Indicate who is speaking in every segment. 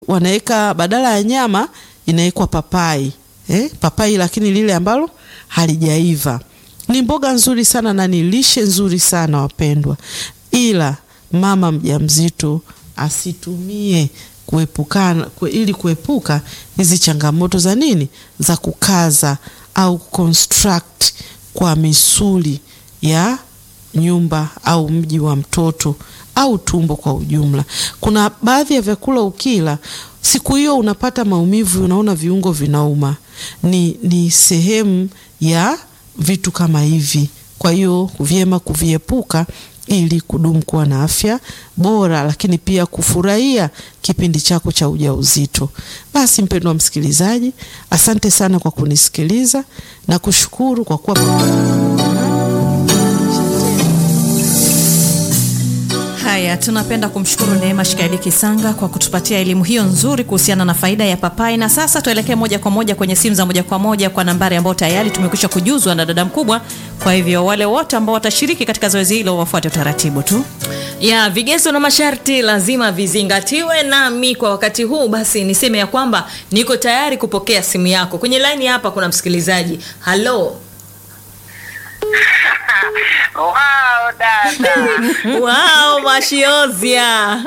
Speaker 1: wanaweka badala ya nyama inawekwa papai eh, papai lakini lile ambalo halijaiva. Ni mboga nzuri sana na ni lishe nzuri sana wapendwa, ila mama mjamzito asitumie kuepukana kue, ili kuepuka hizi changamoto za nini za kukaza au construct kwa misuli ya nyumba au mji wa mtoto au tumbo kwa ujumla. Kuna baadhi ya vyakula ukila siku hiyo unapata maumivu, unaona viungo vinauma, ni, ni sehemu ya vitu kama hivi. Kwa hiyo vyema kuviepuka ili kudumu kuwa na afya bora, lakini pia kufurahia kipindi chako cha ujauzito. Basi mpendwa msikilizaji, asante sana kwa kunisikiliza na kushukuru kwa kuwa
Speaker 2: Haya, tunapenda kumshukuru Neema Shikaeli Kisanga kwa kutupatia elimu hiyo nzuri kuhusiana na faida ya papai. Na sasa tuelekee moja kwa moja kwenye simu za moja kwa moja kwa nambari ambayo tayari tumekwisha kujuzwa na dada mkubwa. Kwa hivyo wale wote ambao watashiriki katika zoezi hilo wafuate utaratibu tu.
Speaker 3: ya vigezo na masharti lazima vizingatiwe, nami kwa wakati huu basi niseme ya kwamba niko tayari kupokea simu yako. Kwenye laini hapa kuna msikilizaji. Halo,
Speaker 4: Wow, dada.
Speaker 3: wow, Mashiozia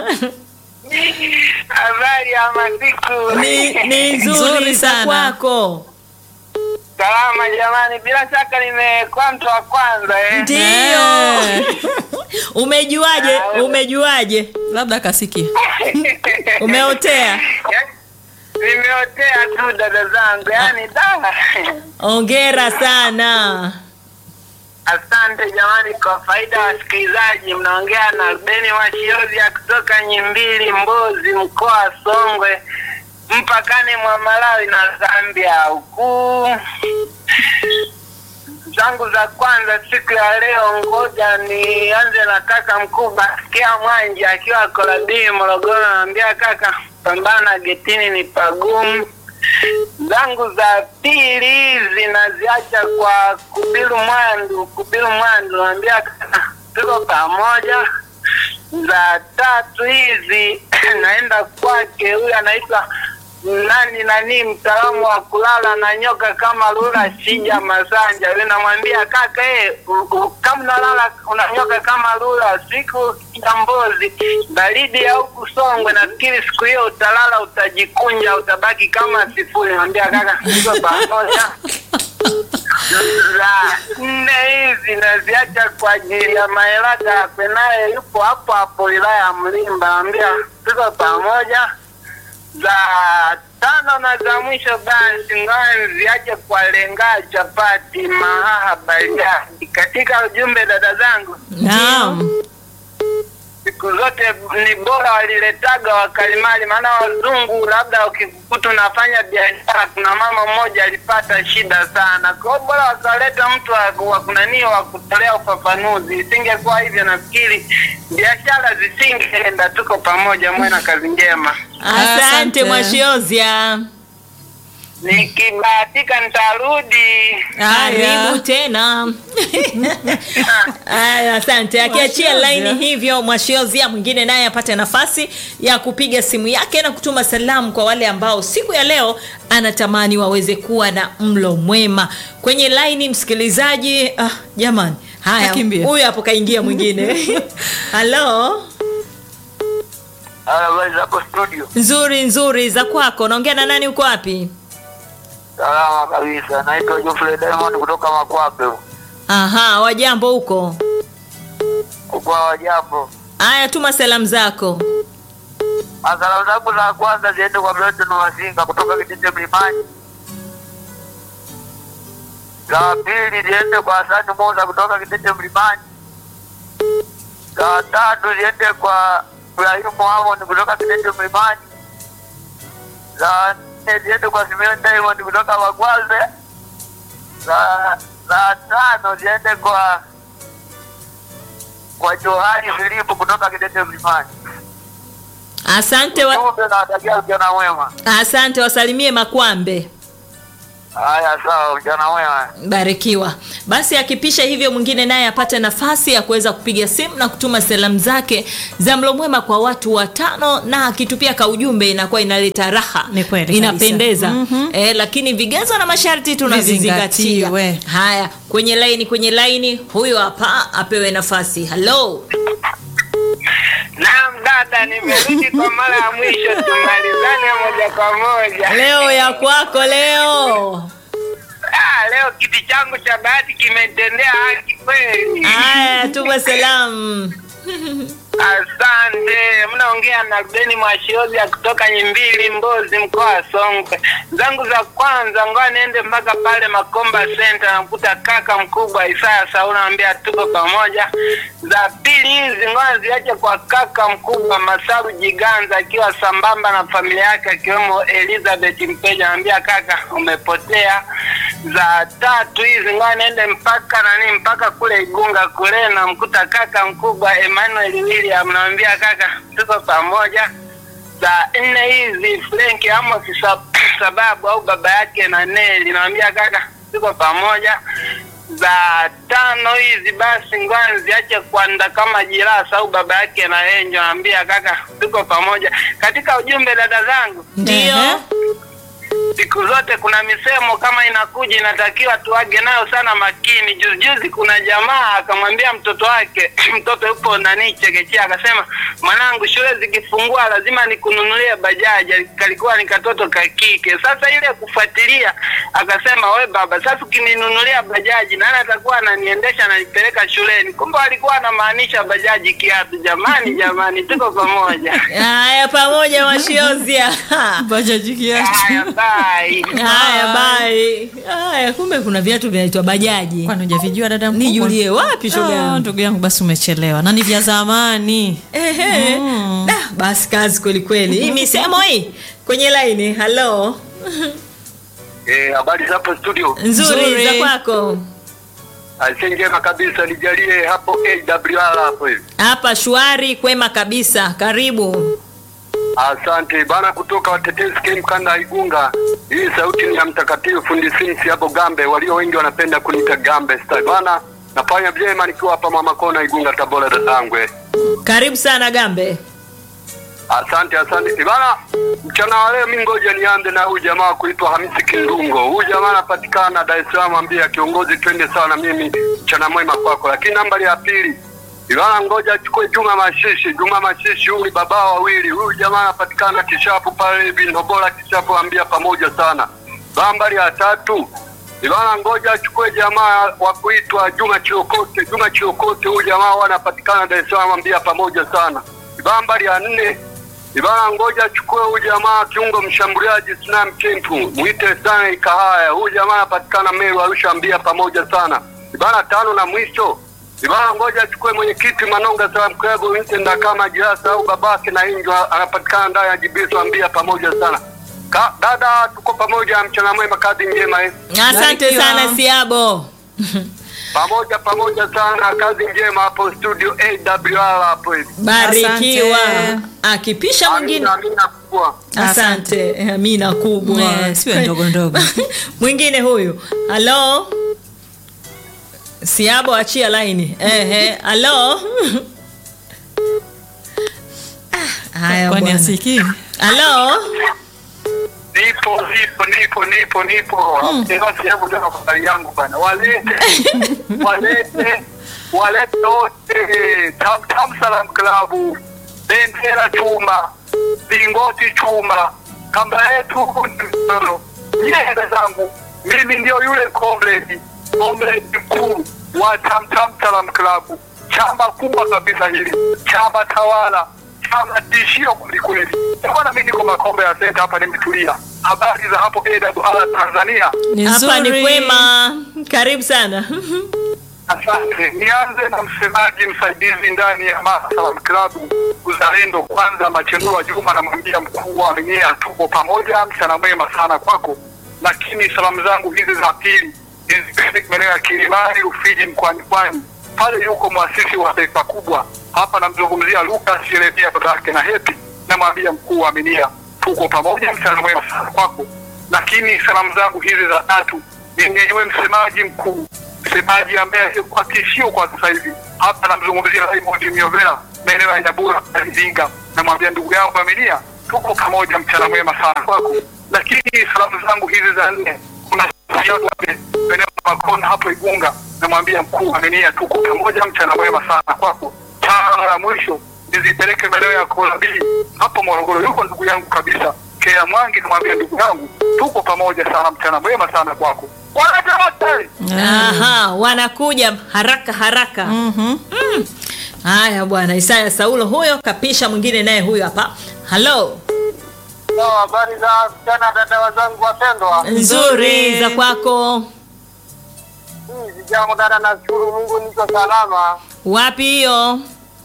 Speaker 4: Habari ya masiku.
Speaker 3: ni, ni nzuri
Speaker 2: Nzuri
Speaker 3: za
Speaker 2: sana.
Speaker 3: kwako.
Speaker 4: Salama jamani, bila shaka nimekuwa mtu wa kwanza eh.
Speaker 3: Ndio. Umejuaje?
Speaker 4: Ah,
Speaker 3: Umejuaje?
Speaker 2: Labda akasikia.
Speaker 3: Umeotea?
Speaker 4: Nimeotea tu dada zangu, yaani da.
Speaker 3: Ongera sana.
Speaker 4: Asante jamani, kwa faida ya wasikilizaji, mnaongea na Beni Washiozi ya kutoka Nyimbili, Mbozi, mkoa wa Songwe, mpakani mwa Malawi na Zambia huku. zangu za kwanza siku ya leo, ngoja nianze na kaka mkubwa Sikia Mwanja akiwa Koladii, Morogoro. Naambia kaka, pambana getini, ni pagumu. Zangu za pili zinaziacha kwa Kubiru Mwandu, Kubiru Mwandu, naambia kaka, tuko pamoja. Za tatu hizi naenda kwake, huyu anaitwa nani nani, mtaalamu wa kulala na nyoka kama lula shija masanja. Yule namwambia kaka, eh, u- u- kama unalala unanyoka kama lula siku ya Mbozi, baridi ya huku Songwe, nafikiri siku hiyo utalala, utajikunja, utabaki kama sifuri. Namwambia kaka, tuko pamoja za nne hizi naziacha kwa ajili ya Maelaka Penaye, yupo hapo hapo wilaya ya Mlimba. Naambia tuko pamoja. Za tano na za mwisho basi ngoja niziache kwa Lenga Chapati Mahaha Bariadi. Katika ujumbe dada zangu,
Speaker 3: Naam.
Speaker 4: siku zote ni bora waliletaga wakalimali, maana wazungu labda ukikuta unafanya biashara, kuna mama mmoja alipata shida sana. Kwa hiyo bora wakaleta mtu wa- wa kunani wa kutolea ufafanuzi. Isingekuwa hivyo, nafikiri biashara zisingeenda. Tuko pamoja, mwe na kazi njema.
Speaker 3: Asante
Speaker 2: Asante.
Speaker 3: Mwashiozia.
Speaker 4: Nikibahatika nitarudi.
Speaker 3: Karibu tena. Aya, asante. Akiachia
Speaker 2: Mwashiozia.
Speaker 3: laini hivyo, Mwashiozia mwingine naye apate nafasi ya kupiga simu yake na kutuma salamu kwa wale ambao siku ya leo anatamani waweze kuwa na mlo mwema. Kwenye laini msikilizaji, ah, jamani. Haya,
Speaker 2: Kakimbia.
Speaker 3: huyu hapo kaingia mwingine. Halo.
Speaker 4: Habari zako studio?
Speaker 3: Nzuri nzuri za kwako. Naongea na nani uko wapi?
Speaker 4: Salama kabisa. Naitwa Geoffrey Diamond kutoka Makwape
Speaker 3: Aha, wajambo huko.
Speaker 4: kwa wajambo.
Speaker 3: Haya, tuma salamu zako.
Speaker 4: Salamu zangu za kwanza ziende kwa Milton Wasinga kutoka Kitete Mlimani. Za pili ziende kwa Hasani Musa kutoka Kitete Mlimani. Za tatu ziende kwa Ibrahimu Amon kutoka Kitete Mlimani. Za nne ziende kwa Simeon Diamond kutoka Magwaze. Za za tano ziende kwa kwa Johani Filipu kutoka Kitete Mlimani.
Speaker 3: Asante wa,
Speaker 4: Ujumbe na watakia ujana mwema.
Speaker 3: asante wasalimie Makwambe.
Speaker 4: Haya, sawa, mchana mwema.
Speaker 3: barikiwa basi akipisha hivyo mwingine naye apate nafasi ya kuweza kupiga simu na kutuma salamu zake za mlo mwema kwa watu watano na akitupia ka ujumbe inakuwa inaleta raha
Speaker 2: Ni kweli
Speaker 3: inapendeza
Speaker 2: kabisa. Mhm.
Speaker 3: eh, lakini vigezo na masharti tunavizingatia
Speaker 2: Vizingatiwe.
Speaker 3: haya kwenye laini kwenye laini huyo hapa apewe nafasi halo
Speaker 4: Naam dada, nimerudi kwa mara ya mwisho, tumalizane moja kwa moja.
Speaker 3: leo ya kwako leo
Speaker 4: Ah, leo kiti changu cha bahati kimetendea haki kweli.
Speaker 3: haya tuma salamu
Speaker 4: Asante. Mnaongea na Rubeni Mwashiozi ya kutoka Nyimbili, Mbozi, mkoa wa Songwe. Zangu za kwanza, ngoja niende mpaka pale Makomba Center, namkuta kaka mkubwa Isaya Sauna, naambia tuko pamoja. Za pili hizi ngoja ziache kwa kaka mkubwa Masaru Jiganza, akiwa sambamba na familia yake akiwemo Elizabeth Mpeja, naambia kaka umepotea. Za tatu hizi ngoja niende mpaka nani, mpaka kule Igunga kule, namkuta kaka mkubwa Emmanuel William, naambia kaka tuko pamoja za nne hizi Frank Amos Sa- sababu au baba yake na Neli, naambia kaka tuko pamoja. Za tano hizi basi ngoja ziache kuanda kama jirasa au baba yake na Enjo, naambia kaka tuko pamoja. Katika ujumbe dada zangu,
Speaker 3: ndio
Speaker 2: Ehe.
Speaker 4: siku zote kuna misemo kama inakuja inatakiwa tuage nayo sana makini. Juzi juzi kuna jamaa akamwambia mtoto wake, mtoto yupo nani chekechea, akasema mwanangu, shule zikifungua lazima nikununulie bajaji. Kalikuwa ni katoto ka kike. Sasa ile kufuatilia, akasema we baba, sasa ukininunulia bajaji, nani atakuwa ananiendesha ananipeleka shuleni? Kumbe alikuwa anamaanisha bajaji kiatu. Jamani, jamani, tuko pamoja.
Speaker 3: haya pamoja washiozia
Speaker 2: bajaji kiatu
Speaker 4: Haya, bye.
Speaker 3: haya bai haya kumbe kuna viatu vinaitwa bajaji
Speaker 2: kwani hujavijua dada mkubwa?
Speaker 3: nijulie wapi shoga
Speaker 2: Ah,
Speaker 3: yangu?
Speaker 2: ndugu yangu basi umechelewa na ni vya zamani
Speaker 3: Ehe. Da, basi kazi kweli kweli hii misemo hii kwenye laini halo
Speaker 5: Eh, habari za hapo studio.
Speaker 3: nzuri,
Speaker 2: Nzuri.
Speaker 3: za kwako
Speaker 5: Aise njema kabisa nijalie hapo AWR hapo hivi.
Speaker 3: hapa shwari kwema kabisa karibu
Speaker 5: Asante bana kutoka watetezi Kem kanda ya Igunga. Hii sauti ni ya mtakatifu fundi Sinsi hapo Gambe, walio wengi wanapenda kuniita Gambe Star. Bana nafanya vyema nikiwa hapa Mama Kona Igunga Tabora dadangwe.
Speaker 3: karibu sana gambe
Speaker 5: Asante asante. Eh, Bana mchana wa leo mimi ngoja nianze na huyu jamaa kuitwa Hamisi Kindungo. Huyu jamaa anapatikana Dar es Salaam, ambia kiongozi twende sawa na mimi mchana mwema kwako. Lakini nambari ya pili Ivana ngoja achukue Juma Mashishi. Juma Mashishi huyu ni baba wawili. Huyu jamaa anapatikana Kishapu pale hivi Ndobola Kishapu, ambia pamoja sana. Nambari ya tatu Ivana ngoja achukue jamaa wa kuitwa Juma Chiokote. Juma Chiokote huyu jamaa wanapatikana Dar es Salaam, ambia pamoja sana. Nambari ya nne Ibana ngoja achukue huyu jamaa kiungo mshambuliaji Snam Kempu, mwite sana Ikahaya. Huyu jamaa anapatikana Meru Arusha, ambia pamoja sana. Ibana tano na mwisho Ibana ngoja achukue mwenyekiti Manonga Salam Club, mwite Ndakama Jirasa au babake na Injo, anapatikana ndani ya Jibiso, ambia pamoja sana. Ka, dada tuko pamoja, mchana mwema, kazi njema eh.
Speaker 3: asante
Speaker 2: Barikiwa.
Speaker 3: sana siabo
Speaker 5: Pamoja pamoja sana, kazi njema hapo studio AWR hapo hivi.
Speaker 3: barikiwa
Speaker 2: Asante.
Speaker 3: akipisha mwingine
Speaker 5: Amina, amina kubwa.
Speaker 3: asante amina kubwa
Speaker 2: Eh, siwe ndogo ndogo.
Speaker 3: mwingine huyu halo siabo achia laini ehe halo Ah, haya
Speaker 2: kwani
Speaker 3: bwana.
Speaker 2: asikii
Speaker 3: halo
Speaker 5: Nipo, nipo, nipo, nipo, nipo. Basi hebu ndio habari yangu bana. Walete, walete, walete wote. Tam Tam Salam Club. Bendera chuma, vingoti chuma, kamba yetu ni mkono. Yeye zangu, mimi ndio yule comrade, comrade mkuu wa Tam Tam Salam Club. Chama kubwa kabisa hili, chama tawala, chama tishio kwelikweli. Bwana, mimi niko Makombe ya Senta hapa, nimetulia. Habari za hapo AWR Tanzania?
Speaker 2: ni
Speaker 3: hapa ni
Speaker 2: nzuri.
Speaker 3: kwema karibu sana
Speaker 5: Asante. Nianze na msemaji msaidizi ndani ya Mama Salam Club Uzalendo Kwanza, Machenua Juma, namwambia mkuu wa Minyea, tuko pamoja, mchana mwema sana kwako. Lakini salamu zangu hizi za pili nizipende maeneo ya Kilimani, Rufiji, mkoani Pwani. Pale yuko mwasisi wa taifa kubwa hapa, namzungumzia Lucas Yeremia, baba yake na Hepi, namwambia mkuu wa Minyea, tuko pamoja, mchana mwema sana kwako. lakini salamu zangu hizi za tatu nimnyenyue msemaji mkuu, msemaji ambaye kwa tishio kwa sasa hivi hapa, namzungumzia Raymond Myovela maeneo ya Nyabura na Iringa. Namwambia ndugu yangu Aminia, tuko pamoja, mchana mwema sana kwako. Lakini salamu zangu hizi za nne, kuna maeneo ya Makona hapo Igunga, namwambia mkuu Aminia, tuko pamoja, mchana mwema sana kwako. Tano la mwisho nizipeleke maeneo ya Kolabii hapo Morogoro, yuko ndugu yangu kabisa Kea Mwangi, namwambia ndugu yangu, tuko pamoja sana, mchana mwema sana kwako. Wanate wote
Speaker 3: Aha, wanakuja haraka haraka.
Speaker 2: Mhm.
Speaker 3: Haya bwana, Isaya Saulo huyo kapisha, mwingine naye huyo hapa. Halo,
Speaker 4: Habari za mchana, dada wazangu wapendwa.
Speaker 3: nzuri za kwako,
Speaker 4: Sijambo dada, nashukuru Mungu niko salama.
Speaker 3: wapi hiyo?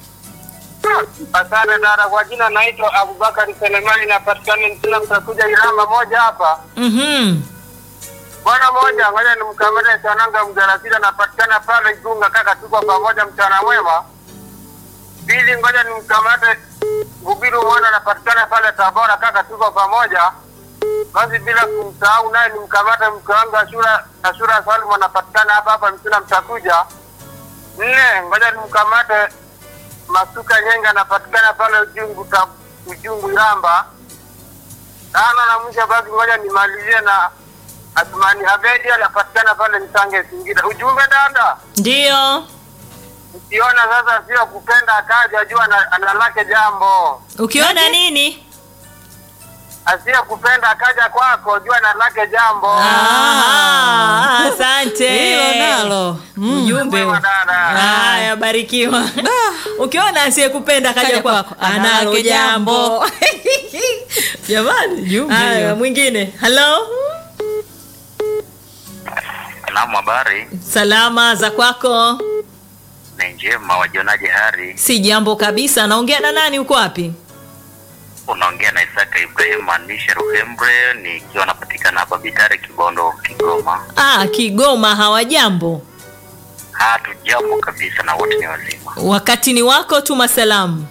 Speaker 4: Asante dada. Kwa jina naitwa Abubakari Selemani, napatikana Mtila, mtakuja Irama moja hapa
Speaker 3: Mhm.
Speaker 4: bwana moja. Ngoja nimkamate Sananga Mjarasila, napatikana pale Igunga. Kaka, tuko pamoja, mchana mwema. Pili, ngoja nimkamate Gubiru mwana, napatikana pale Tabora. Kaka, tuko pamoja. Basi bila kumsahau naye nimkamate mke wangu Ashura Ashura Salmu, anapatikana hapa hapa Mtila, mtakuja. Nne, ngoja nimkamate Masuka Nyenga, anapatikana pale Ujungu ta, Ujungu Iramba. Tano na mwisho basi, ngoja nimalizie na Athmani Habedi, anapatikana pale Msange Singida. Ujumbe dada,
Speaker 3: Ndio.
Speaker 4: ukiona sasa sio kupenda akaja, jua ana- analake jambo.
Speaker 3: Ukiona nini?
Speaker 4: Asiye kupenda akaja kwako, jua analake jambo.
Speaker 3: Ah, asante.
Speaker 2: Hilo nalo. Mm.
Speaker 3: Ujumbe.
Speaker 4: Mwema dada.
Speaker 3: Haya, barikiwa. Ukiona asiyekupenda kaja
Speaker 2: Kaja
Speaker 3: kwako,
Speaker 2: kwako,
Speaker 3: analo
Speaker 2: analake
Speaker 3: jambo. Jamani,
Speaker 2: Ujumbe
Speaker 3: haya
Speaker 2: hiyo.
Speaker 3: mwingine. Halo,
Speaker 6: Naam, habari
Speaker 3: salama za kwako?
Speaker 6: ni njema. Wajionaje hari?
Speaker 3: Si jambo kabisa. Naongea na nani? Uko wapi?
Speaker 6: Unaongea na Isaka Ibrahim Anisha Ruhembre, nikiwa napatikana hapa Bitare, Kibondo, Kigoma.
Speaker 3: Ah, Kigoma. Hawajambo?
Speaker 6: Hatujambo kabisa na wote ni wazima.
Speaker 3: Wakati ni wako, tuma salamu.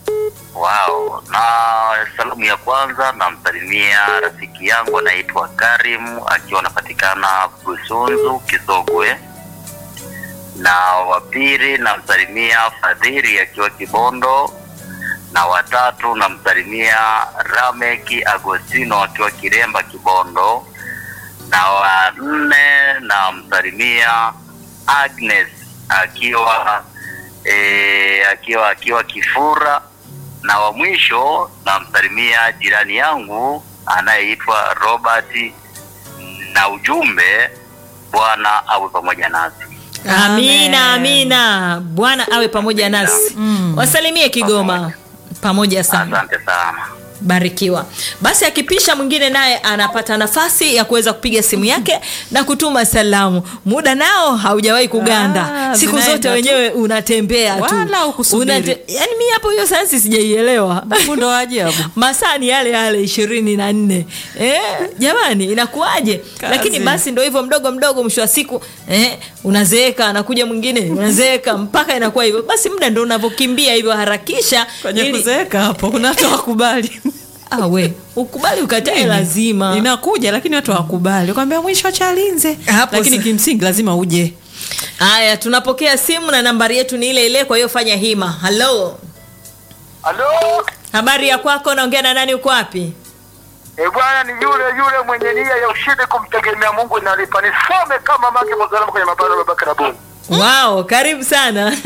Speaker 6: Wao, na salamu ya kwanza namsalimia rafiki yangu anaitwa Karim akiwa anapatikana Busunzu Kisogwe, na wa pili namsalimia Fadhili akiwa Kibondo, na watatu namsalimia Rameki Agostino akiwa Kiremba Kibondo, na wa nne namsalimia Agnes akiwa e, akiwa akiwa Kifura na wa mwisho namsalimia jirani yangu anayeitwa Robert, na ujumbe Bwana awe pamoja nasi.
Speaker 3: Amina, amina. Bwana awe pamoja nasi. Wasalimie Kigoma pamoja sana.
Speaker 6: Asante sana.
Speaker 3: Barikiwa. Basi akipisha mwingine naye anapata nafasi ya kuweza kupiga simu yake na kutuma salamu. Muda nao haujawahi kuganda.
Speaker 2: Ah,
Speaker 3: Siku
Speaker 2: zinaenda
Speaker 3: zote
Speaker 2: tu.
Speaker 3: wenyewe unatembea tu.
Speaker 2: Wala hukusubiri.
Speaker 3: Unate- Yaani mimi hapo hiyo sayansi sijaielewa.
Speaker 2: Ndo ajabu.
Speaker 3: masaa ni yale yale ishirini na nne eh, jamani inakuwaje lakini basi ndo hivyo mdogo mdogo mwisho wa siku eh, unazeeka anakuja mwingine unazeeka mpaka inakuwa hivyo basi muda ndo unavyokimbia hivyo harakisha
Speaker 2: Kwenye
Speaker 3: ili-
Speaker 2: kuzeeka hapo kuna watu wakubali.
Speaker 3: ah, we ukubali ukatae lazima
Speaker 2: Inakuja lakini watu hawakubali. Kwambia mwisho chalinze.
Speaker 3: Hapo
Speaker 2: Lakini
Speaker 3: sa-
Speaker 2: kimsingi lazima uje.
Speaker 3: haya tunapokea simu na nambari yetu ni ile ile kwa hiyo fanya hima halo
Speaker 4: Halo,
Speaker 3: habari ya kwako naongea na nani uko wapi
Speaker 4: e bwana, ni yule yule mwenye nia ya ushindi kumtegemea Mungu nalipa. Nisome kama make msalama kwenye mabara ya Babaka Rabuni.
Speaker 3: wao karibu sana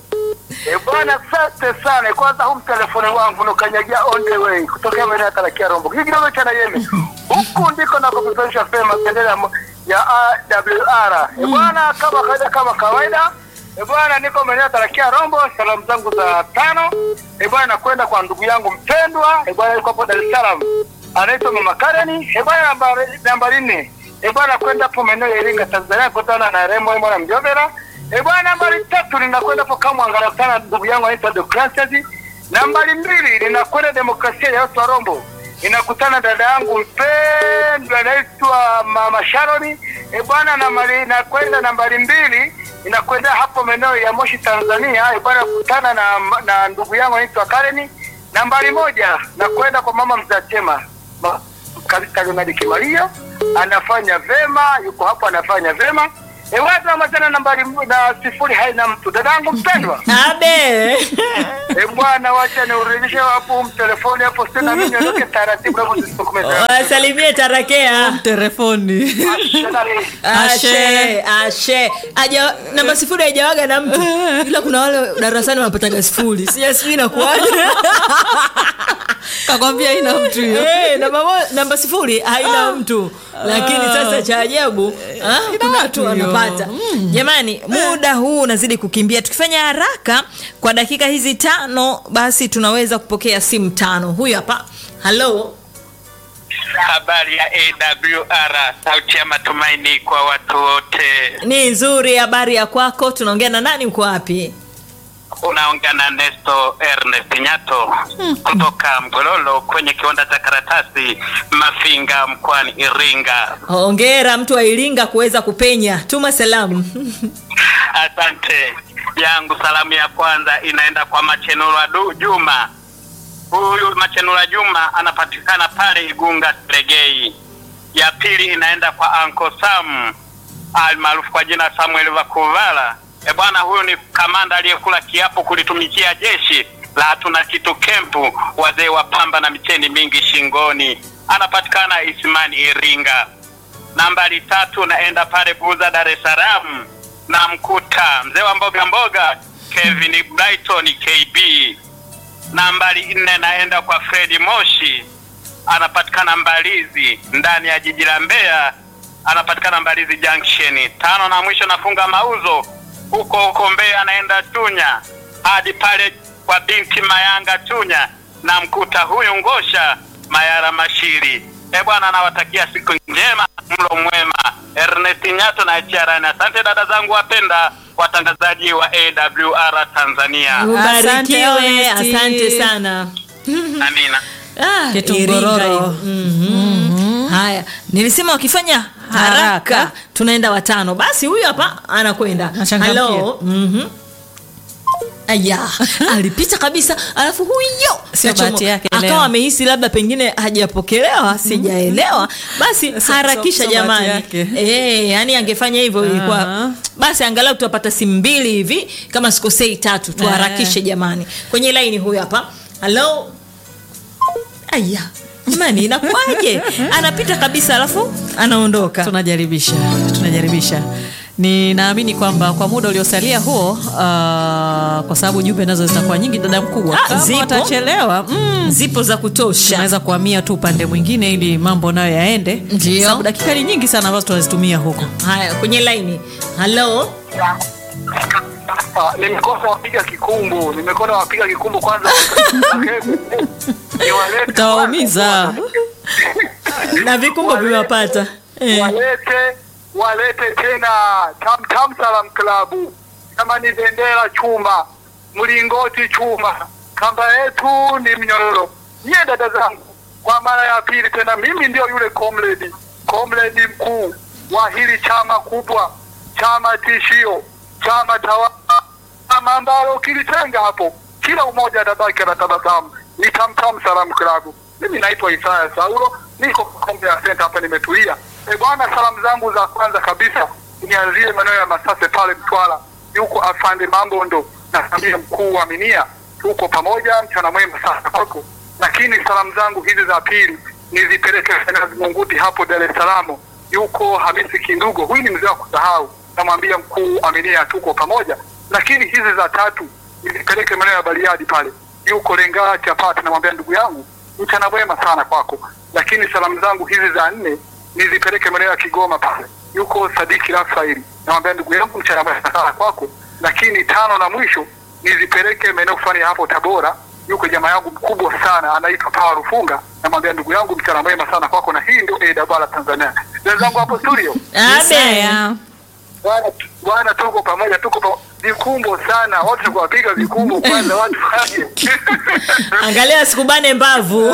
Speaker 4: E bwana, asante sana. Kwanza huu mtelefoni wangu nukanyagia on the way kutokea maeneo ya Karakia Rombo, hii kidogo cha Nayemi, huku ndiko nakopeperusha fema bendera ya mo- ya AWR. E bwana, kama kawaida, kama kawaida E bwana, niko maeneo ya Karakia Rombo. Salamu zangu za tano e bwana, nakwenda kwa ndugu yangu mpendwa e bwana, yuko hapo Dar es Salaam, anaitwa Mama Kareni e bwana, nambari nambari nne e bwana, kwenda hapo maeneo ya Iringa Tanzania, kutana na Remo mwana Mjovera E bwana, nambari tatu ninakwenda hapo Kamwanga nakutana na ndugu yangu anaitwa Deocratias. Nambari mbili ninakwenda demokrasia ya watu wa Rombo, ninakutana dada yangu mpendwa anaitwa Mama Sharoni. E bwana, nambari nakwenda nambari mbili ninakwenda hapo maeneo ya Moshi Tanzania. E bwana, kutana na, na ndugu yangu anaitwa Kareni. Nambari moja nakwenda kwa mama Mzachema Ma-
Speaker 5: kabisa Ronald Kimaria anafanya vema, yuko hapo anafanya vema. E, watu wamatana nambari mu- na sifuri haina mtu. Dadangu mpendwa,
Speaker 3: abe
Speaker 5: e bwana, wacha niurudishe hapo mtelefoni hapo, sina mimi niondoke taratibu hapo nisitokomeza.
Speaker 3: wasalimie tarakea
Speaker 2: telefoni
Speaker 3: ashe ashe aja namba sifuri haijawaga na mtu ila kuna wale darasani wanapataga sifuri sija sijui nakuaje
Speaker 2: kakwambia ina mtu hiyo
Speaker 3: Eh, namba, mo- namba sifuri haina mtu lakini sasa cha ajabu ah, kuna watu
Speaker 2: watu hiyo.
Speaker 3: wanapata jamani muda huu unazidi kukimbia tukifanya haraka kwa dakika hizi tano basi tunaweza kupokea simu tano huyu hapa halo
Speaker 7: Habari ya AWR, sauti ya matumaini kwa watu wote.
Speaker 3: ni nzuri habari ya kwako tunaongea na nani uko wapi
Speaker 7: Unaongea na Nesto Ernest Nyato kutoka Mgololo kwenye kiwanda cha karatasi Mafinga mkoani Iringa.
Speaker 3: hongera mtu wa iringa kuweza kupenya tuma salamu
Speaker 7: Asante. Yangu salamu ya kwanza inaenda kwa Machenura Du- Juma. Huyu Machenura Juma anapatikana pale Igunga Seregei. Ya pili inaenda kwa Anko Sam almaarufu kwa jina Samuel Vakuvala. E bwana, huyu ni kamanda aliyekula kiapo kulitumikia jeshi la hatuna kitu kempu, wazee wa pamba na micheni mingi shingoni. Anapatikana Isimani Iringa. Nambari tatu naenda pale Buza, Dar es Salaam, na mkuta mzee wa mboga mboga Kevin Brighton KB. Nambari nne naenda kwa Fredi Moshi, anapatikana Mbalizi ndani ya jiji la Mbeya, anapatikana Mbalizi Junction. Tano na mwisho nafunga mauzo huko huko Mbeya, anaenda Chunya hadi pale kwa binti Mayanga Chunya, na mkuta huyu Ngosha Mayara Mashiri. E bwana, nawatakia siku njema, mlo mwema. Ernest Nyato na Chiarani. Asante dada zangu wapenda watangazaji wa AWR Tanzania.
Speaker 3: ubarikiwe
Speaker 2: Ernest.
Speaker 3: asante sana
Speaker 7: Amina.
Speaker 3: Ah,
Speaker 2: Kitungororo.
Speaker 3: Iringa hiyo. Mhm. haya nilisema wakifanya haraka,
Speaker 2: Haraka.
Speaker 3: tunaenda watano basi huyu hapa anakwenda
Speaker 2: Nachangamkia.
Speaker 3: Halo. Mhm. aya alipita kabisa alafu huyo
Speaker 2: Sio
Speaker 3: kachomo-
Speaker 2: bahati yake leo.
Speaker 3: akawa amehisi labda pengine hajapokelewa sijaelewa basi
Speaker 2: Sio-
Speaker 3: harakisha
Speaker 2: sio- sio bahati
Speaker 3: jamani
Speaker 2: yake.
Speaker 3: Eh, yani angefanya hivyo ilikuwa
Speaker 2: Aha.
Speaker 3: basi angalau tutapata simu mbili hivi kama sikosei tatu tuharakishe jamani kwenye laini huyu hapa halo aya jamani inakuwaje anapita kabisa alafu anaondoka
Speaker 2: tunajaribisha tunajaribisha ninaamini kwamba kwa muda uliosalia huo uh, kwa sababu jumbe nazo zitakuwa nyingi dada mkubwa
Speaker 3: Ah,
Speaker 2: kama
Speaker 3: zipo.
Speaker 2: watachelewa mm,
Speaker 3: zipo za kutosha
Speaker 2: tunaweza kuhamia tu upande mwingine ili mambo nayo yaende
Speaker 3: Ndio.
Speaker 2: sababu dakika ni nyingi sana ambazo tunazitumia huko
Speaker 3: haya kwenye laini halo
Speaker 5: Ah, nimekosa wapiga kikumbu, nimekosa wapiga kikumbu kwanza. Niwalete
Speaker 2: Utawaumiza.
Speaker 3: na vikumbo vimewapata eh.
Speaker 5: walete walete tena Tam Tam Salam Club, kama ni bendera chuma, mlingoti chuma, kamba yetu ni mnyororo. Nyie dada zangu, kwa mara ya pili tena, mimi ndio yule comrade comrade mkuu wa hili chama kubwa, chama tishio, chama tawala, chama ambalo ukilitenga hapo, kila umoja atabaki anatabasamu. Ni Tam Tam Salam Club. Mimi naitwa Isaya Saulo, niko kombe ya senta hapa, nimetulia. E bwana, salamu zangu za kwanza kabisa nianzie maeneo ya Masase pale Mtwara, yuko afande Mambondo na familia mkuu wa Minia, tuko pamoja, mchana mwema sana kwako. Lakini salamu zangu hizi za pili nizipeleke Fenazi Munguti hapo Dar es Salaam, yuko Hamisi Kindugo, huyu ni mzee wa kusahau, namwambia mkuu Aminia, tuko pamoja. Lakini hizi za tatu nizipeleke maeneo ya Bariadi pale, yuko Lengaa Chapati, namwambia ndugu yangu, mchana mwema sana kwako. Lakini salamu zangu hizi za nne nizipeleke maeneo ya Kigoma pale, yuko Sadiki Rafaeli, namwambia ndugu yangu, mchana mwema sana kwako. Lakini tano na mwisho nizipeleke maeneo fulani ya hapo Tabora, yuko jamaa yangu mkubwa sana anaitwa Pawa Rufunga, namwambia ndugu yangu, mchana mwema sana kwako. Na hii ndio AWR Tanzania. Wenzangu hapo studio,
Speaker 3: Abe.
Speaker 2: Isaya.
Speaker 5: bwana bwana, tuko pamoja, tuko pa... vikumbo sana, watu tukuwapiga vikumbo kwanza, watu waje
Speaker 3: angalia sikubane mbavu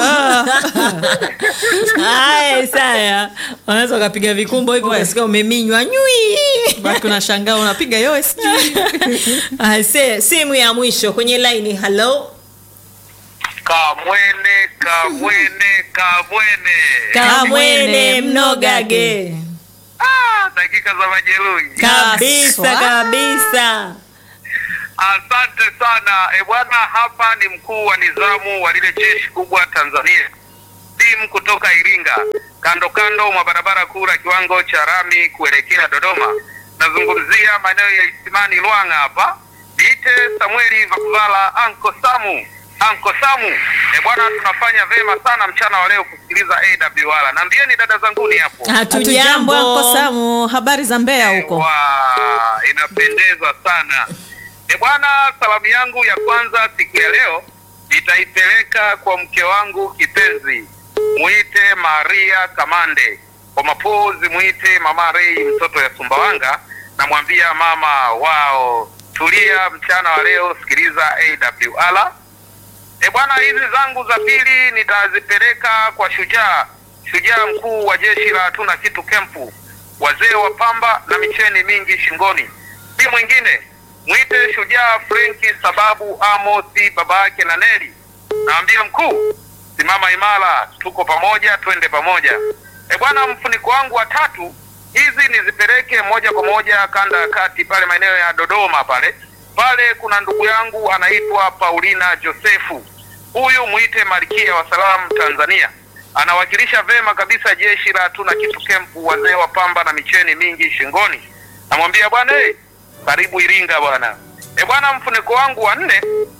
Speaker 3: haya saya wanaweza ukapiga vikumbo hivyo ukasikia umeminywa nywi
Speaker 2: baki unashangaa unapiga yowe sijui
Speaker 3: Ah, se- simu ya mwisho kwenye laini halo
Speaker 5: Kamwene, kamwene, kamwene.
Speaker 3: kamwene mnogage
Speaker 5: Ah, dakika za majeruhi.
Speaker 3: kabisa
Speaker 2: Haswa.
Speaker 3: kabisa
Speaker 5: Asante sana e bwana, hapa ni mkuu wa nizamu wa lile jeshi kubwa Tanzania, timu kutoka Iringa, kando kando mwa barabara kuu la kiwango cha rami kuelekea Dodoma. Nazungumzia maeneo ya Isimani Lwanga hapa. Niite Samueli Vakuvala, Anko Samu, Anko Samu. E bwana, tunafanya vema sana mchana wa leo kusikiliza AWR. Naambieni dada zanguni hapo.
Speaker 2: Hatujambo Anko
Speaker 3: hatujambo
Speaker 2: Samu, habari za Mbeya huko?
Speaker 5: Wa, inapendeza sana. E bwana, salamu yangu ya kwanza siku ya leo nitaipeleka kwa mke wangu kipenzi, mwite Maria Kamande, kwa mapozi mwite Mama Rei, mtoto ya Sumbawanga. Namwambia mama wao, tulia mchana wa leo, sikiliza AWR. E bwana, hizi zangu za pili nitazipeleka kwa shujaa, shujaa mkuu wa jeshi la hatuna kitu kempu, wazee wa pamba na micheni mingi shingoni, si mwingine mwite shujaa Frenki sababu Amosi baba yake na Neli. Naambia mkuu, simama imara, tuko pamoja, twende pamoja. E bwana, mfuniko wangu wa tatu, hizi nizipeleke moja kwa moja kanda ya kati pale maeneo ya Dodoma pale pale, kuna ndugu yangu anaitwa Paulina Josefu, huyu mwite malkia wa salamu Tanzania, anawakilisha vema kabisa jeshi la hatuna kitu kempu, wazee wa pamba na micheni mingi shingoni. Namwambia bwana hey, karibu Iringa bwana. E bwana, mfuniko wangu wa nne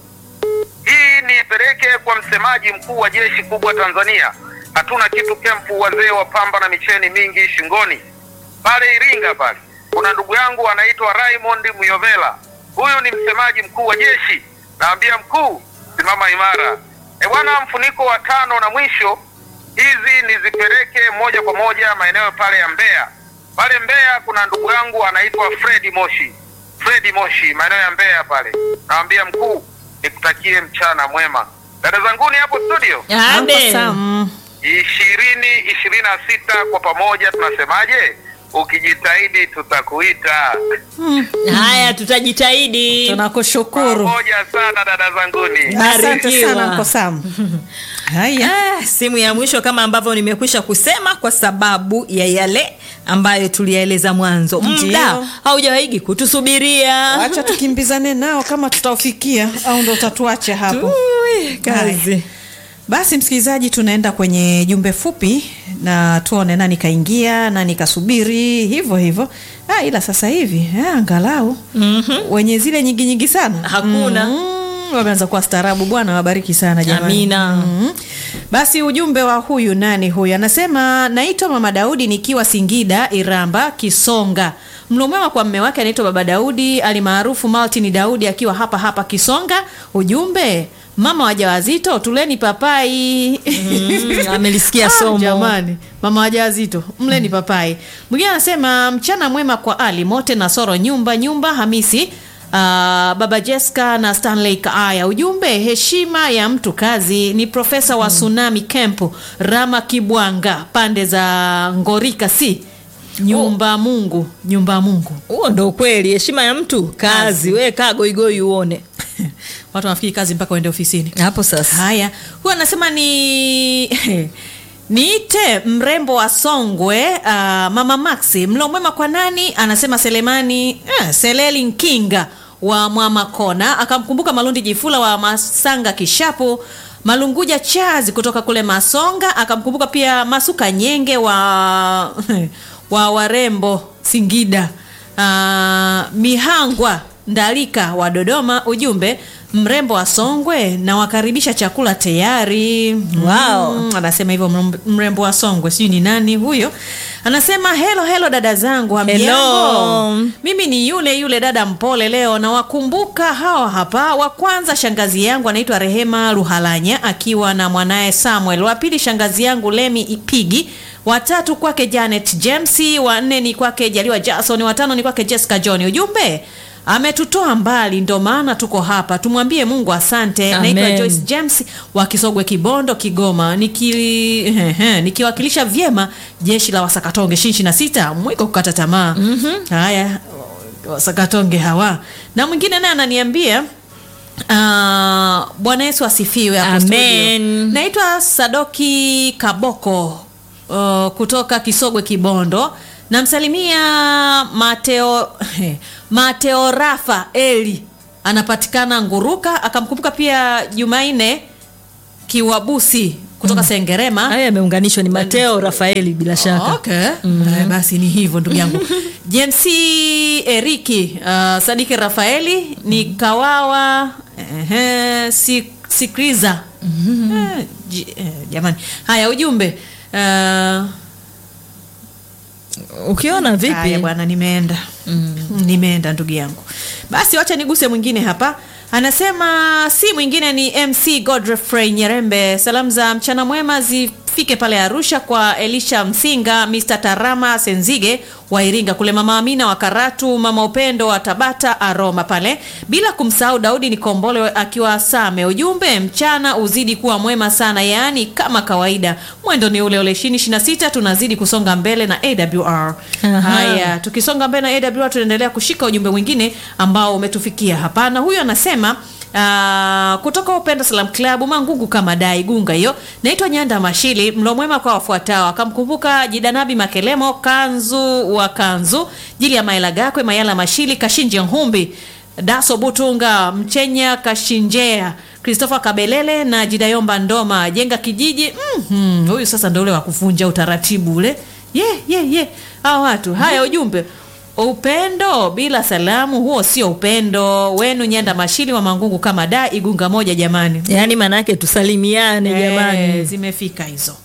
Speaker 5: hii niipeleke kwa msemaji mkuu wa jeshi kubwa Tanzania, hatuna kitu kempu, wazee wa pamba na micheni mingi shingoni pale Iringa pale. Kuna ndugu yangu anaitwa Raymond Muyovela, huyu ni msemaji mkuu wa jeshi. Naambia mkuu, simama imara. E bwana, mfuniko wa tano na mwisho, hizi nizipeleke moja kwa moja maeneo pale ya Mbeya. Pale Mbeya kuna ndugu yangu anaitwa Fredi Moshi, Fredi Moshi, maeneo ya Mbeya pale. Naambia mkuu, nikutakie mchana mwema. Dada zanguni hapo studio
Speaker 2: Anko
Speaker 3: ade
Speaker 2: Samu.
Speaker 5: ishirini ishirini na sita kwa pamoja tunasemaje? Ukijitahidi tutakuita
Speaker 3: haya tutajitahidi
Speaker 2: Tunakushukuru.
Speaker 5: pamoja sana dada zanguni.
Speaker 2: Asante
Speaker 3: Barikiwa.
Speaker 2: sana Anko Samu. Haya.
Speaker 3: Ah, simu ya mwisho kama ambavyo nimekwisha kusema kwa sababu ya yale ambayo tuliyaeleza mwanzo
Speaker 2: Ndio.
Speaker 3: muda haujawaigi kutusubiria
Speaker 2: Acha tukimbizane nao kama tutaufikia au ndo utatuacha hapo.
Speaker 3: Ui, kazi
Speaker 2: Haya. Basi msikilizaji, tunaenda kwenye jumbe fupi na tuone nani kaingia nani kasubiri, hivyo hivyo. Ah, ila sasa hivi eh, angalau wenye zile nyingi nyingi sana
Speaker 3: Hakuna.
Speaker 2: Mm, wameanza kuwa staarabu. Bwana wabariki sana jamani.
Speaker 3: Amina.
Speaker 2: Mm. Basi ujumbe wa huyu nani huyu anasema, naitwa Mama Daudi nikiwa Singida Iramba Kisonga. Mlo mwema kwa mme wake anaitwa Baba Daudi alimaarufu Martin Daudi akiwa hapa hapa Kisonga. Ujumbe mama wajawazito tuleni papai.
Speaker 3: Mm, amelisikia
Speaker 2: Ah,
Speaker 3: somo
Speaker 2: Jamani, mama wajawazito mleni papai. Mwingine anasema mchana mwema kwa Ali Mote na Soro nyumba nyumba Hamisi Uh, baba Jessica na Stanley Kaaya. Ujumbe, heshima ya mtu kazi. Ni profesa wa Tsunami Camp Rama Kibwanga, pande za Ngorika, si nyumba Mungu, nyumba Mungu.
Speaker 3: huo ndo ukweli heshima ya mtu kazi we kaa goigoi uone
Speaker 2: Watu wanafikiri kazi mpaka waende ofisini.
Speaker 3: hapo sasa
Speaker 2: Haya, huyu anasema ni niite mrembo wa Songwe. Uh, mama Maxi, mlo mwema kwa nani? Anasema Selemani eh, Seleli Nkinga wa Mwamakona, akamkumbuka Malundi Jifula wa Masanga Kishapu, Malunguja Chazi kutoka kule Masonga, akamkumbuka pia Masuka Nyenge wa wa Warembo Singida, uh, Mihangwa Ndalika wa Dodoma. Ujumbe mrembo wa Songwe na wakaribisha chakula tayari.
Speaker 3: Wow.
Speaker 2: Mm, anasema hivyo mrembo- mrembo wa Songwe, sijui ni nani huyo. Anasema helo helo, dada zangu, hamjambo?
Speaker 3: Hello.
Speaker 2: Mimi ni yule yule dada mpole leo, na wakumbuka hawa hapa. Wa kwanza shangazi yangu anaitwa Rehema Ruhalanya akiwa na mwanaye Samuel. Wa pili shangazi yangu Lemi Ipigi. Watatu kwake Janet James. Wa nne ni kwake Jaliwa Jackson. Watano ni kwake Jessica John. Ujumbe ametutoa mbali, ndo maana tuko hapa. Tumwambie Mungu asante.
Speaker 3: Amen.
Speaker 2: Naitwa Joyce James wa Kisogwe, Kibondo, Kigoma, niki ehe, nikiwakilisha vyema jeshi la Wasakatonge ishirini na sita mwiko kukata tamaa. Haya, Wasakatonge hawa na mwingine naye ananiambia Ah, bwana yesu asifiwe hapo
Speaker 3: Amen.
Speaker 2: studio. naitwa sadoki kaboko uh, kutoka kisogwe kibondo namsalimia mateo mateo rafa eli anapatikana nguruka akamkumbuka pia jumaine kiwabusi kutoka sengerema
Speaker 3: haya yameunganishwa ni mateo rafaeli bila shaka
Speaker 2: okay. Eh, basi ni hivyo ndugu yangu james eriki uh, sadiki rafaeli ni kawawa uh, si, sikriza Eh, ji- eh, jamani haya ujumbe uh,
Speaker 3: ukiona
Speaker 2: Haya
Speaker 3: vipi
Speaker 2: bwana, nimeenda mm. nimeenda ndugu yangu. Basi wacha niguse mwingine hapa. Anasema si mwingine ni MC Godfrey Nyerembe. Salamu za mchana mwema zifike pale Arusha kwa Elisha Msinga, Mr Tarama Senzige wa Iringa kule, Mama Amina wa Karatu, Mama Upendo wa Tabata Aroma pale, bila kumsahau Daudi Nikombole akiwa Same. Ujumbe mchana uzidi kuwa mwema sana, yaani kama kawaida, mwendo ni ule ule 2026 tunazidi kusonga mbele na AWR.
Speaker 3: Aha.
Speaker 2: Haya, tukisonga mbele na AWR tunaendelea kushika ujumbe mwingine ambao umetufikia hapa, na huyu anasema Uh, kutoka Upendo Salam Club Mangungu kama dai gunga hiyo. Naitwa Nyanda Mashili, mlo mwema kwa wafuatao. Akamkumbuka Jidanabi Makelemo, Kanzu wa Kanzu, Jili ya Maela Gakwe, Mayala Mashili, Kashinje Nhumbi, Daso Butunga, Mchenya Kashinjea, Christopher Kabelele na Jidayomba Ndoma, Jenga Kijiji. Mhm, huyu sasa ndio ule wa kuvunja utaratibu ule. Ye ye ye. Hao watu. Haya ujumbe. Upendo bila salamu, huo sio upendo wenu. Nyanda Mashili wa Mangungu kama da Igunga moja, jamani.
Speaker 3: yaani maana yake tusalimiane
Speaker 2: Eh,
Speaker 3: jamani
Speaker 2: zimefika hizo.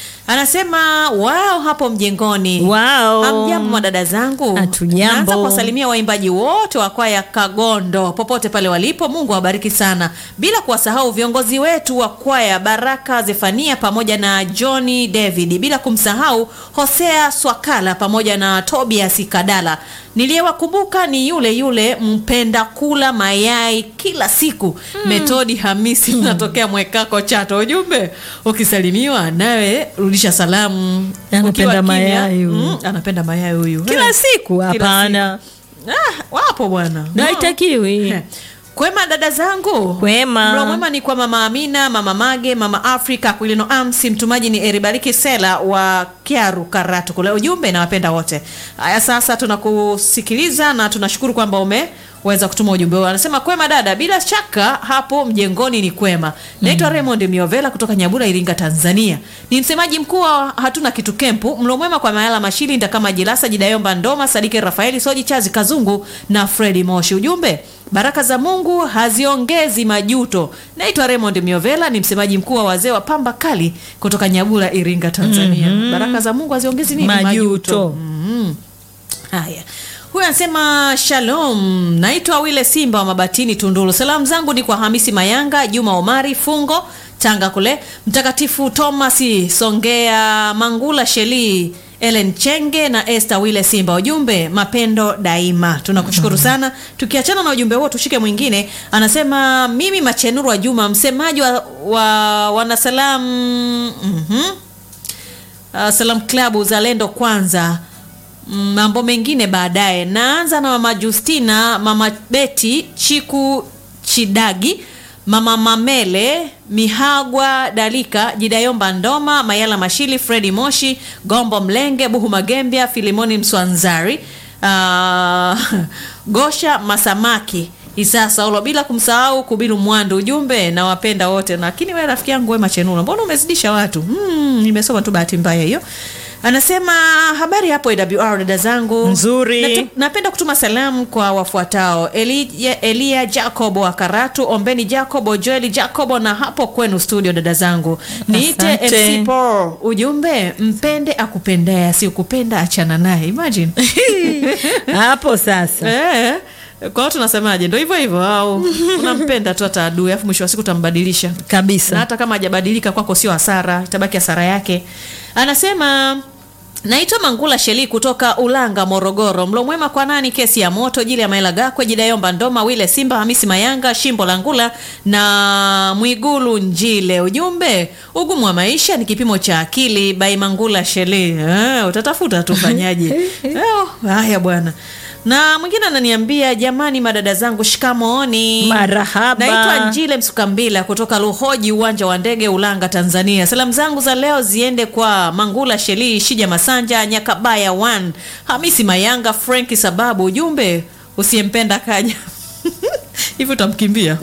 Speaker 2: Anasema wao hapo mjengoni.
Speaker 3: Wao.
Speaker 2: Hamjambo madada zangu.
Speaker 3: Hatujambo.
Speaker 2: Naanza kuwasalimia waimbaji wote wa kwaya Kagondo popote pale walipo. Mungu awabariki sana, bila kuwasahau viongozi wetu wa kwaya Baraka Zefania pamoja na Johnny David, bila kumsahau Hosea Swakala pamoja na Tobias Kadala. Niliyewakumbuka ni yule yule mpenda kula mayai kila siku Metodi Hamisi, natokea Mwekako Chato. Ujumbe ukisalimiwa nawe rudisha salamu.
Speaker 3: Anapenda
Speaker 2: Ukiwa kimya,
Speaker 3: mayai huyu.
Speaker 2: mm, anapenda mayai huyu
Speaker 3: kila
Speaker 2: Eh.
Speaker 3: siku
Speaker 2: Kila
Speaker 3: hapana
Speaker 2: Ah, wapo bwana
Speaker 3: na haitakiwi
Speaker 2: Eh. Kwema dada zangu,
Speaker 3: Kwema.
Speaker 2: Mlo mwema ni kwa mama Amina, mama Mage, mama Afrika, Kwilino Amsi. Mtumaji ni Eribariki Sela wa Kiaru Karatu kule. Ujumbe nawapenda wote. Haya, sasa tunakusikiliza na tunashukuru kwamba umeweza kutuma ujumbe huo. Anasema kwema dada, bila shaka hapo mjengoni ni kwema. Naitwa Raymond Miovela kutoka Nyabura, Iringa, Tanzania. Ni msemaji mkuu wa hatuna kitu kempu. Mlo mwema kwa Mayala Mashili, Ndakama Jilasa, Jidayomba Ndoma, Sadike Rafaeli, Soji Chazi Kazungu na Fredi Moshi. Ujumbe Baraka za Mungu haziongezi majuto. Naitwa Raymond Miovela, ni msemaji mkuu wa wazee wa pamba kali kutoka Nyabura, Iringa, Tanzania. Baraka za Mungu haziongezi nini?
Speaker 3: Majuto.
Speaker 2: Mhm. Haya, huyu anasema shalom, naitwa Wile Simba wa Mabatini, Tunduru. Salamu zangu ni kwa Hamisi Mayanga, Juma Omari Fungo, Tanga kule, Mtakatifu Thomas Songea, Mangula Sheli Ellen Chenge na Esther Wile Simba. Ujumbe mapendo daima. Tunakushukuru sana. Tukiachana na ujumbe huo, tushike mwingine. Anasema mimi Machenuru wa Juma, msemaji wa, wa wanasalam mhm uh, Salam Club Uzalendo kwanza, Mm, mambo mengine baadaye. Naanza na mama Justina, mama Beti Chiku Chidagi, mama Mamele Mihagwa Dalika, Jidayomba Ndoma, Mayala Mashili, Fredi Moshi, Gombo Mlenge, Buhu Magembia, Filimoni Mswanzari, uh, Gosha Masamaki Isaa Saulo, bila kumsahau Kubilu Mwandu. Ujumbe na wapenda wote, lakini wewe rafiki yangu Wema Chenula, mbona umezidisha watu? Hmm, nimesoma tu bahati mbaya hiyo. Anasema habari hapo AWR dada zangu
Speaker 3: Nzuri.
Speaker 2: Natu- napenda kutuma salamu kwa wafuatao: Elia, Elia Jacobo wa Karatu, Ombeni Jacobo, Joeli Jacobo na hapo kwenu studio dada zangu. Niite
Speaker 3: Asante.
Speaker 2: MC Paul. Ujumbe mpende akupendea, si ukupenda achana naye. Imagine.
Speaker 3: hapo sasa
Speaker 2: Eh, kwa hiyo tunasemaje? Ndio hivyo hivyo, au unampenda tu hata adui, afu mwisho wa siku utambadilisha na
Speaker 3: kabisa
Speaker 2: hata kama hajabadilika kwako sio hasara, itabaki hasara yake. Anasema naitwa Mangula Sheli kutoka Ulanga, Morogoro. Mlo mwema kwa nani? Kesi ya moto jili ya Maela Gakwe, Jidayomba Ndoma, Wile Simba, Hamisi Mayanga, Shimbo la Ngula na Mwigulu Njile. Ujumbe, ugumu wa maisha ni kipimo cha akili. Bai Mangula Sheli. Eh, utatafuta tufanyaje? Eh, haya bwana. na mwingine ananiambia jamani madada zangu shikamooni
Speaker 3: Marahaba.
Speaker 2: naitwa njile msukambila kutoka luhoji uwanja wa ndege ulanga tanzania salamu zangu za leo ziende kwa mangula shelii shija masanja nyakabaya 1 hamisi mayanga frenki sababu ujumbe usiyempenda kaja hivi utamkimbia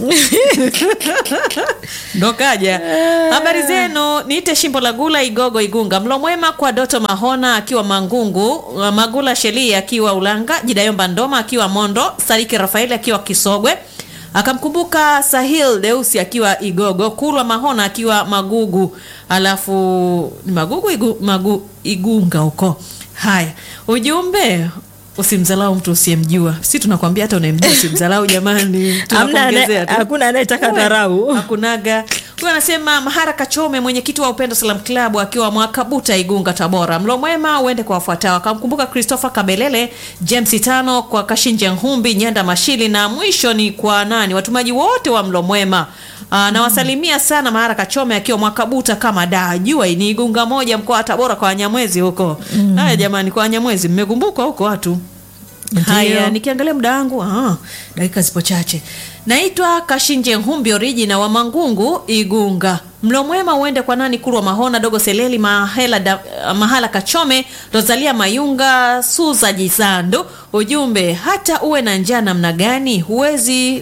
Speaker 2: ndo kaja habari zenu niite shimbo la gula igogo igunga mlo mwema kwa doto mahona akiwa mangungu magula shelii akiwa ulanga jidayomba ndoma akiwa mondo sariki rafaeli akiwa kisogwe akamkumbuka sahil deusi akiwa igogo kulwa mahona akiwa magugu alafu ni magugu igu, magu, igunga huko haya ujumbe usimdhalau mtu usiyemjua si tunakwambia hata unayemjua usimdhalau jamani
Speaker 3: Hamna
Speaker 2: Tunakuongezea
Speaker 3: anaye-
Speaker 2: tu.
Speaker 3: hakuna anayetaka dharau
Speaker 2: hakunaga huyu anasema mahara kachome mwenyekiti wa upendo salam klabu akiwa mwakabuta igunga tabora mlo mwema uende kwa wafuatao akamkumbuka christopher kabelele james tano kwa kashinje nhumbi nyanda mashili na mwisho ni kwa nani watumaji wote wa mlo mwema Aa, nawasalimia sana mahara kachome akiwa mwakabuta kama da jua ni igunga moja mkoa wa tabora kwa wanyamwezi huko haya jamani kwa wanyamwezi mmekumbukwa huko watu haya nikiangalia muda wangu ah, dakika zipo chache naitwa kashinje humbi origina wa mangungu igunga mlo mwema uende kwa nani kurwa mahona dogo seleli mahela da, mahala kachome rosalia mayunga suza jizando ujumbe hata uwe na njaa namna gani huwezi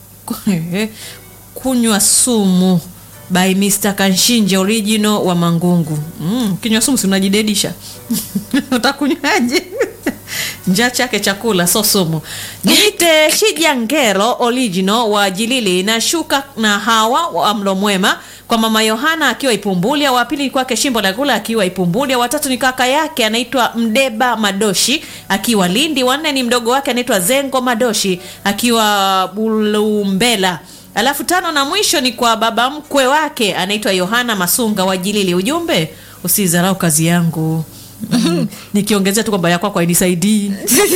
Speaker 2: kunywa sumu by Mr. Kanshinje original wa Mangungu. Mm, kinywa sumu si unajidedisha. Utakunywaje? njaa chake chakula so sumu. Niite Shija Ngero original wa Jilili na shuka na hawa wa mlo mwema kwa mama Yohana akiwa Ipumbulia, wa pili ni kwake Shimbo la Gula akiwa Ipumbulia, watatu ni kaka yake anaitwa Mdeba Madoshi akiwa Lindi, wanne ni mdogo wake anaitwa Zengo Madoshi akiwa Bulumbela alafu tano na mwisho ni kwa baba mkwe wake anaitwa yohana masunga wa jilili ujumbe usidharau kazi yangu Mm. nikiongezea tu kwamba ya kwako hainisaidii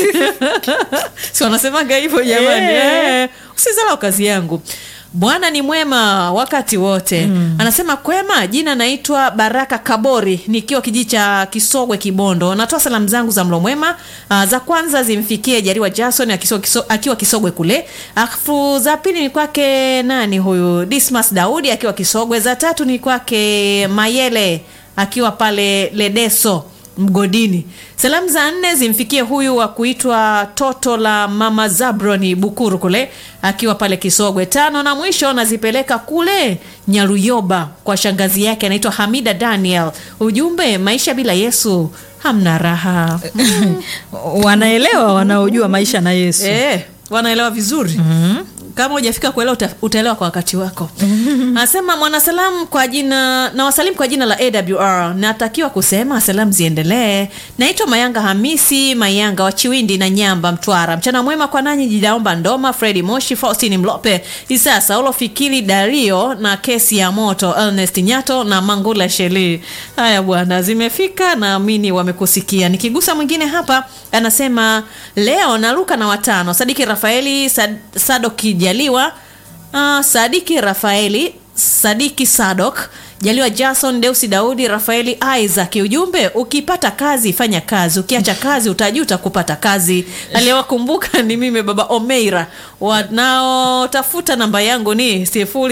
Speaker 2: si wanasemaga hivyo jamani eh, usidharau kazi yangu bwana ni mwema wakati wote mm. anasema kwema jina naitwa baraka kabori nikiwa kijiji cha kisogwe kibondo natoa salamu zangu za mlo mwema uh, za kwanza zimfikie jariwa jason akiso, kiso, akiwa kisogwe kule afu za pili ni kwake nani huyu dismas daudi akiwa kisogwe za tatu ni kwake mayele akiwa pale ledeso mgodini salamu za nne zimfikie huyu wa kuitwa toto la mama zabroni bukuru kule akiwa pale kisogwe tano na mwisho nazipeleka kule nyaruyoba kwa shangazi yake anaitwa hamida daniel ujumbe maisha bila yesu hamna raha
Speaker 3: wanaelewa wanaojua maisha na yesu
Speaker 2: Eh, wanaelewa vizuri mm-hmm. kama hujafika kuelewa uta, utaelewa kwa wakati wako anasema mwanasalamu kwa jina na wasalimu kwa jina la awr natakiwa kusema salamu ziendelee naitwa mayanga hamisi mayanga wa chiwindi na nyamba mtwara mchana mwema kwa nanyi jidaomba ndoma fredi moshi faustini mlope isaa saulo fikiri dario na kesi ya moto ernest nyato na mangula sheli haya bwana zimefika naamini wamekusikia nikigusa mwingine hapa anasema leo naruka na watano sadiki rafaeli Sad, sadoki jaliwa uh, sadiki rafaeli sadiki sadok jaliwa jason deusi daudi rafaeli isaac ujumbe ukipata kazi fanya kazi ukiacha kazi utajuta kupata kazi aliyewakumbuka ni mimi baba omeira wanaotafuta namba yangu ni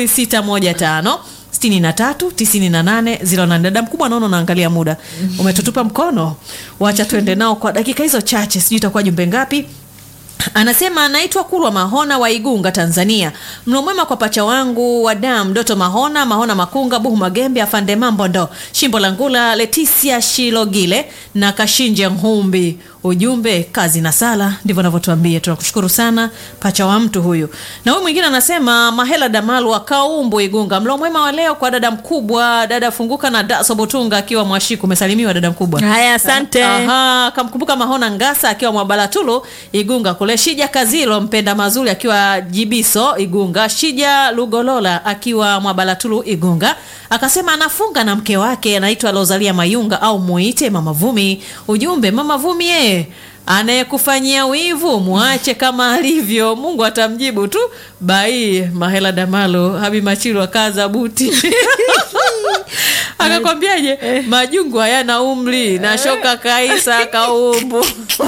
Speaker 2: 0615 6398 dada mkubwa naona unaangalia muda umetutupa mkono wacha tuende nao kwa dakika hizo chache sijui itakuwa jumbe ngapi anasema anaitwa kulwa mahona wa igunga tanzania mno mwema kwa pacha wangu wa dam doto mahona mahona makunga buhu magembe afande mambo ndo shimbo la ngula letisia shilogile na kashinje nhumbi ujumbe kazi na sala ndivyo anavyotuambia tunakushukuru sana pacha wa mtu huyu na huyu mwingine anasema mahela damalu wa kaumbu igunga mlo mwema wa leo kwa dada mkubwa dada funguka na daso botunga akiwa mwashiku umesalimiwa dada mkubwa
Speaker 3: haya asante
Speaker 2: Aha, kamkumbuka mahona ngasa akiwa mwabalatulu igunga kule shija kazilo mpenda mazuri akiwa jibiso igunga shija lugolola akiwa mwabalatulu igunga akasema anafunga na mke wake anaitwa lozalia mayunga au muite mama vumi ujumbe mama vumi yeye anayekufanyia wivu mwache kama alivyo mungu atamjibu tu bai mahela damalo habi machilu akaza buti akakwambiaje majungu hayana umri na shoka kaisa kaumbu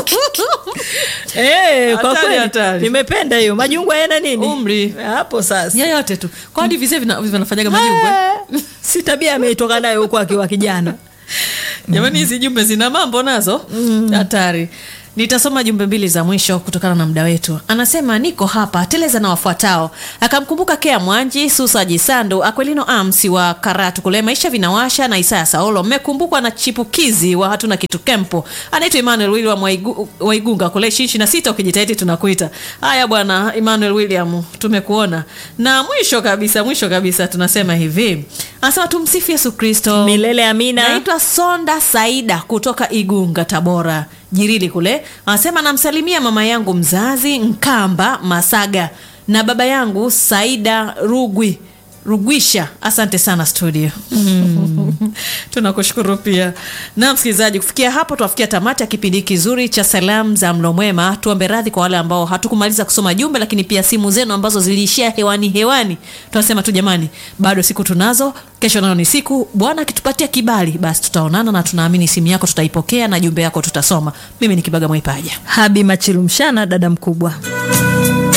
Speaker 3: Eh, kwa
Speaker 2: Hatari,
Speaker 3: kweli
Speaker 2: hatari.
Speaker 3: nimependa hiyo majungwa yana nini
Speaker 2: Umri.
Speaker 3: hapo sasa
Speaker 2: yoyote tu kwa hadi vizee vina- vinafanyaga majungu eh?
Speaker 3: Eh, si tabia ameitoka nayo huko akiwa kijana
Speaker 2: jamani hizi jumbe zina mambo nazo hatari nitasoma jumbe mbili za mwisho kutokana na muda wetu anasema niko hapa teleza na wafuatao akamkumbuka kea mwanji susa jisandu akwelino amsi wa karatu kule maisha vinawasha na isaya saulo mmekumbukwa na chipukizi wa hatuna kitu kempo anaitwa emmanuel william Waigu- waigunga kule ishirini na sita ukijitahidi tunakuita haya bwana emmanuel william tumekuona na mwisho kabisa mwisho kabisa tunasema hivi anasema tumsifu yesu kristo
Speaker 3: milele amina
Speaker 2: naitwa sonda saida kutoka igunga tabora jirili kule anasema namsalimia mama yangu mzazi nkamba masaga na baba yangu saida rugwi rugwisha asante sana studio tunakushukuru pia na msikilizaji kufikia hapo tunafikia tamati ya kipindi kizuri cha salamu za mlo mwema tuombe radhi kwa wale ambao hatukumaliza kusoma jumbe lakini pia simu zenu ambazo ziliishia hewani hewani tunasema tu jamani bado siku tunazo kesho nayo ni siku bwana akitupatia kibali basi tutaonana na tunaamini simu yako tutaipokea na jumbe yako tutasoma mimi ni kibaga mwaipaja
Speaker 3: habi machilumshana dada mkubwa